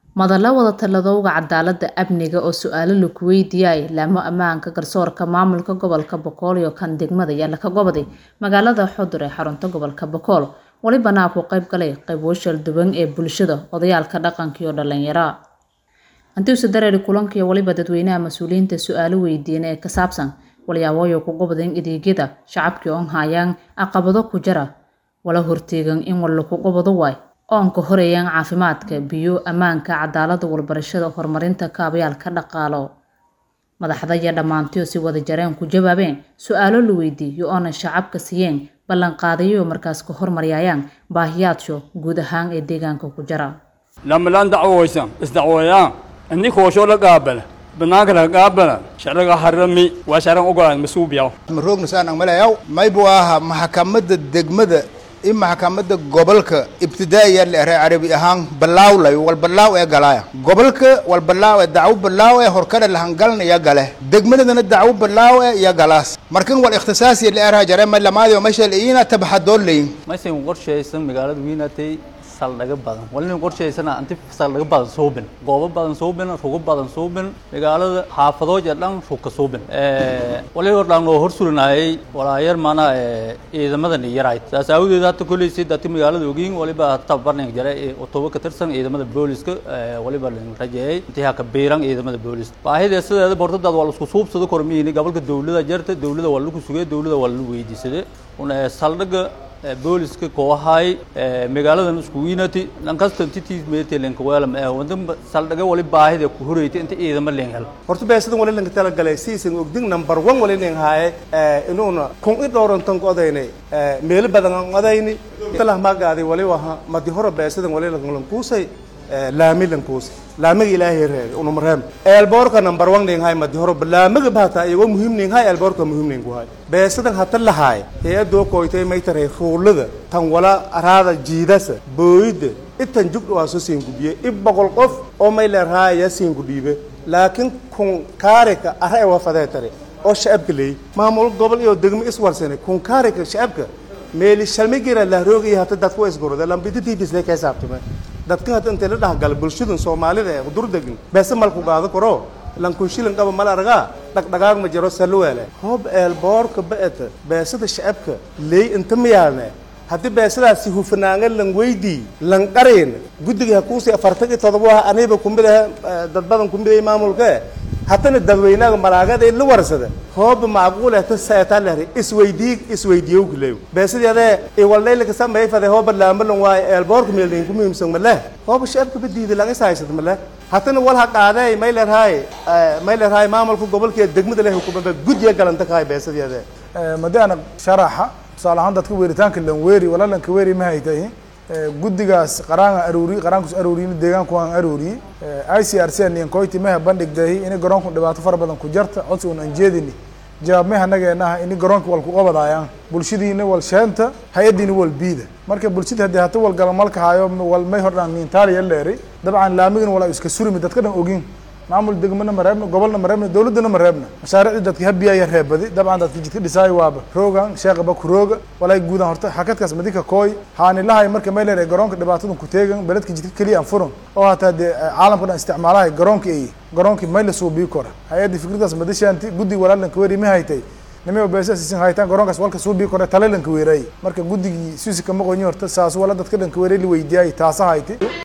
Madalla wada taladowga cadaaladda amniga oo su'aalo lagu weydiiyay laamo ammaanka garsoorka maamulka gobolka Boqol iyo kan degmada ayaa ka go'day magaalada Xudur ee xarunta gobolka Boqol walibana ku qayb galay qaybo shal duwan ee bulshada odayaalka dhaqanka iyo dhalinyarada intii uu dareeri kulankii waliba dadweynaha mas'uuliyiinta su'aalo weydiin ee ka saabsan waliyaaboyo ku gobdeen adeegyada shacabka oo hayaan caqabado ku jira wala horteegan in wal lagu gobdo way oon ka horeeyaan caafimaadka biyo ammaanka cadaaladda walbarashada horumarinta kaabayaalka dhaqaalo madaxda iyo dhammaantii si wada jareen ku jawaabeen su'aalo la weydiiyay oona shacabka siiyeen ballan qaadayo markaas ka hormariyayaan baahiyaadka guud ahaan ee deegaanka ku jira lamalaan dacwooysan isdacwooyaan inni koosho la qaabala banaanka laga qaabala sharciga harami waa sharcan ogolaan masuubiyaw maroogna saan malayaw maybu aha maxkamadda degmada in maxkamadda gobolka ibtidaa'iya la eray carabi ahaan balaawlay wal balaaw ee galaya gobolka wal balaaw ee dacwo balaaw ee horkada lahangalna iya gale degmadana dacwo balaaw ee iya galaas markan wal ikhtisaasi la eray jare ma lamaadi ma shal ina tabxadoon leeyin maysan qorshaysan magaalada wiinatay saldhiga badan walina qorshaysana anti saldhiga badan suubin goobo badan suubin rugo badan suubin magaalada xaafadooja dhan ruka suubin wali hor dhan loo hor sulinayay walaayar mana ciidamadan yarayd saas awgeed hata kolley si dati magaalada ogiin waliba tabarning jare otoba ka tirsan ciidamada booliska waliba la rajeeyay intii haka biiran ciidamada booliska baahida sideeda bortadaad waa la isku suubsado kormiini gobolka dawladda jarta dawladda waa lagu sugay dawladda waa la weydiisaday una saldhiga booliska kooxahay magaaladan isku wiinati lankasta intitis meetelenka weelam ee wadan saldhiga wali baahida ku horeyta inta ciidamo leen hel horta beesadan wali lanka tala galay siisan ogdin number 1 wali leen haaye inuuna kun i dhowrantan qodaynay meel badan aan qodayni talah magaaday wali waha madi hore beesadan wali lan kuusay laami lan kuusay laamiga ilaahay reebay unu mareem eelboorka number 1 leen haay madi hore laamiga baata iyago muhiim leen haay eelboorka muhiim leen ku haay beesadan hata lahaay hay-adoo koytay may taray ruulada tan wala araada jiidasa booyida itan jugdha waa soo siin gubiye i boqol qof oo may leerhaaya siin gudhiibe laakiin kun kaarika ara ee wafadee tare oo shacabka leey maamul gobol iyo degmo iswarsanay kun kaarika shacabka meeli shalmigira lahroogayo hata dadku waa isgorode lambita tvsle ka hisaabtame dadka hata intay la dhahgala bulshadan soomaalida ee qudur degin beese malku gaado karo lankunshilin qaba mal aragaa dhagdhagaag ma jiro saluweele hoob eelboorka ba'ata beesada shacabka leey inta miyaalne haddii beesadaasi hufanaanga lan weydii lan qarayn guddiga hakuusii afartan iyo todoba ah aniba kumid ah dad badan kumid ay maamulka hatana dadweynaha malaagada la warsada hoob macquul ah tasaata lehri isweydii isweydiyow kuleew beesadeeda ee walleelka sameey fade hoob laamalan waay eelboorka meelin ku muhiimsan male hoob shacabka badiida laga saaysan male hatana wal ha qaaday may leedahay may leedahay maamulka gobolka degmada leh hukuumadda guddiga galanta ka beesadeeda madaana sharaxa tusaale ahaan dadka weeritaanka lanweeri wala lanka weeri ma haytahay guddigaas qaraanka aruuri qaraankus aruuriyin deegaanku waan aruuriyey i c r c niyan koyti meha bandhigdahi ini garoonku dhibaato fara badan ku jarta codsi un aan jeedini jawaab meha nageenaha ini garoonka wal ku qabadaayaan bulshadiina wal sheenta hay-adiina wal biida marka bulshada haddii hata wal galamalka haayo wal may hordhaan nintaaliya leeri dabcan laamigin wala iska surimi dadka dhan ogin maamul degmana ma reebna gobolna ma reebna dawladdana ma reebna mashaariicdii dadka habiyaya reebadi dabcan dadka jidka dhisaayo waaba roogan sheeqaba ku rooga walay guudan horta xakadkaas madika kooy haanilahay marka may leedahay garoonka dhibaatadan ku teegan beledka jidka keliya aan furan oo hataa dee caalamka dhan isticmaalahay garoonka ay garoonkii may la suubii kora hay-adda fikradaas madashaanti guddiga walaalanka weeri ma haytay nima beesasiisan haytaan garoonkaas walka suubii kore tale lanka weeraay marka guddigii suusi kama qoyin horta saas wala dadka dhanka weeray la weydiiyay taasa hayti